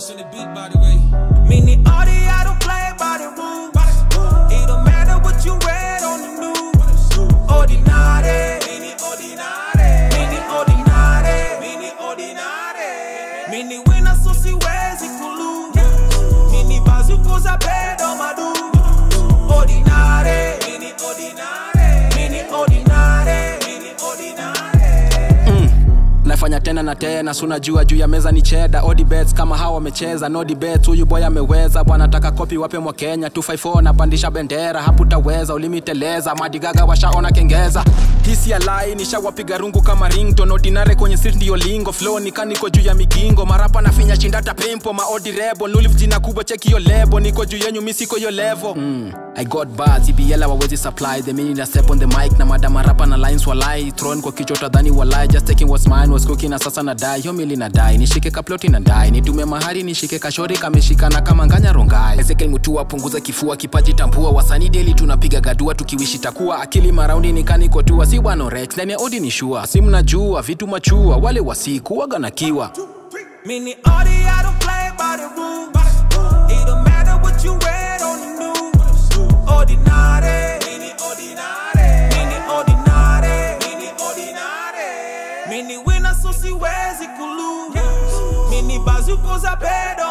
Genius on the beat, by the way. Mini Audi, I don't play by the rules. It don't matter what you read on the news. Ordinary, mini ordinary, mini ordinary, mini ordinary. Mini winner so siwezi kulu. Mini bazuko za pedo madu. Ordinary, mini ordinary, mini ordinary, mini ordinary. nafanya tena na tena sunajua juu ya meza ni cheda odi bets kama hawa wamecheza nodi bets huyu boy ameweza bwana taka kopi wape mwa kenya 254 napandisha bendera haputaweza ulimiteleza madigaga washaona kengeza hisi ya lai nishawapiga rungu kama rington ordinare kwenye street ndiyo lingo flow nikaniko juu ya migingo marapa nafinya chindata pimpo maodi rebo nulif jina kubwa cheki yo lebo niko juu yenyu misiko yo levo mm. I got bars, EBL hawawezi supply the meaning na step on the mic na madama rapa na lines walai thrown kwa kichwa tadhani walai just taking what's mine was cooking na sasa na die hiyo mili na die nishike kaploti na die nitume mahari nishike kashori kameshikana kama nganya rongai Ezekiel Mutua punguza kifua kipaji tambua wasanii daily tunapiga gadua tukiwishi takuwa akili maraundi nikaniko tua si bwana Rex ndani ya odi ni shua si mnajua vitu machua wale wasiku waga na kiwa Mini Audi, I don't play by the rules. It don't matter what you read on the news. Ordinary, mini ordinary, mini ordinary, mini ordinary. Mini winner so siwezi kulu. Mini bazuko za pedo